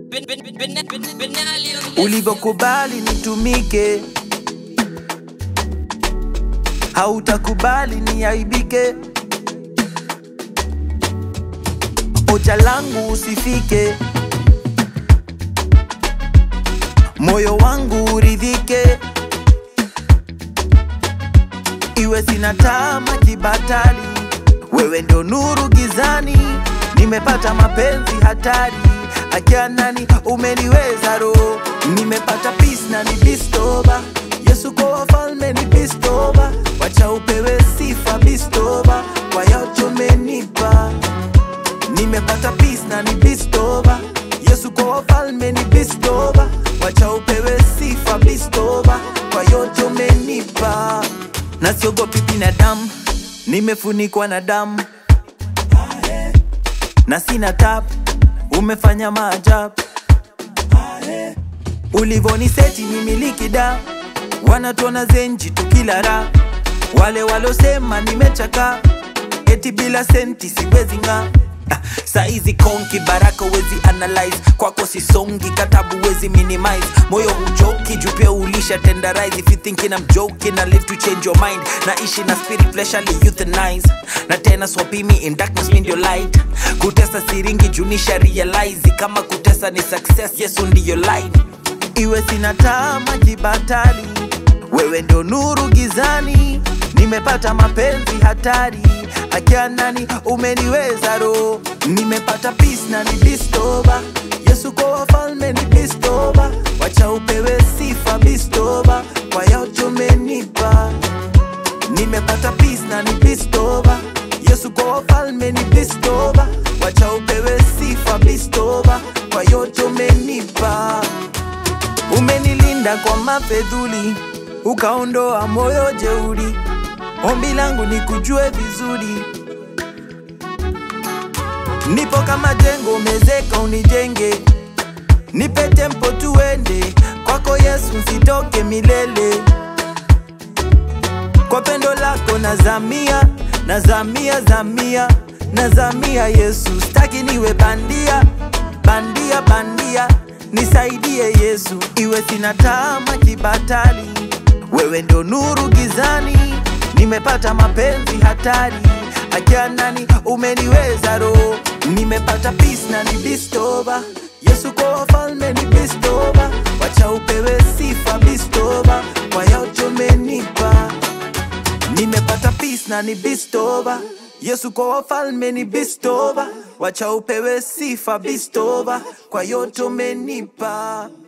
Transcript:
ulivyokubali nitumike, hautakubali niaibike. Ocha langu usifike, moyo wangu uridhike, iwe sina tama kibatali, wewe ndo nuru gizani, nimepata mapenzi hatari, akianani umeniweza roho, nimepata peace na ni bistoba, Yesu kwa wafalme ni bistoba, wacha upewe sifa bistoba, kwa yote umenipa nimepata peace na ni bistoba yesu kwa wafalme ni bistoba wacha upewe sifa bistoba kwa yote umenipa na siogopi binadamu nimefunikwa na damu na sina tab umefanya maajabu ulivoniseti ni miliki da wanatuona zenji tukila ra wale walosema nimechaka eti bila senti siwezi ng'aa Ah, saizi konki baraka wezi analyze kwako sisongi katabu wezi minimize moyo huchoki juu pia ulisha tenderize if you thinking I'm joking I live to change your mind naishi na spirit fleshly euthanize na tena swapimi in darkness mean your light kutesa siringi junisha realize kama kutesa ni success yesu ndiyo light iwe sina tama kibatali wewe ndo nuru gizani nimepata mapenzi hatari akianani umeniweza roho nimepata peace na ni bistoba yesu kwa wafalme ni bistoba wacha upewe sifa bistoba kwa yote umenipa nimepata peace na ni bistoba yesu kwa wafalme ni bistoba wacha upewe sifa bistoba kwa yote umenipa umenilinda kwa mafedhuli ukaondoa moyo jeuri ombi langu ni kujue vizuri nipo kama jengo umezeka unijenge nipe tempo tuende kwako yesu nsitoke milele kwa pendo lako nazamia nazamia zamia nazamia yesu staki niwe bandia bandia bandia nisaidie yesu iwe sina tama kibatali wewe ndo nuru gizani nimepata mapenzi hatari akianani umeniweza roho nimepata peace na ni bistoba yesu kwa wafalme ni bistoba wacha upewe sifa bistoba kwa yote umenipa nimepata peace na ni bistoba yesu kwa wafalme ni bistoba wacha upewe sifa bistoba kwa yote umenipa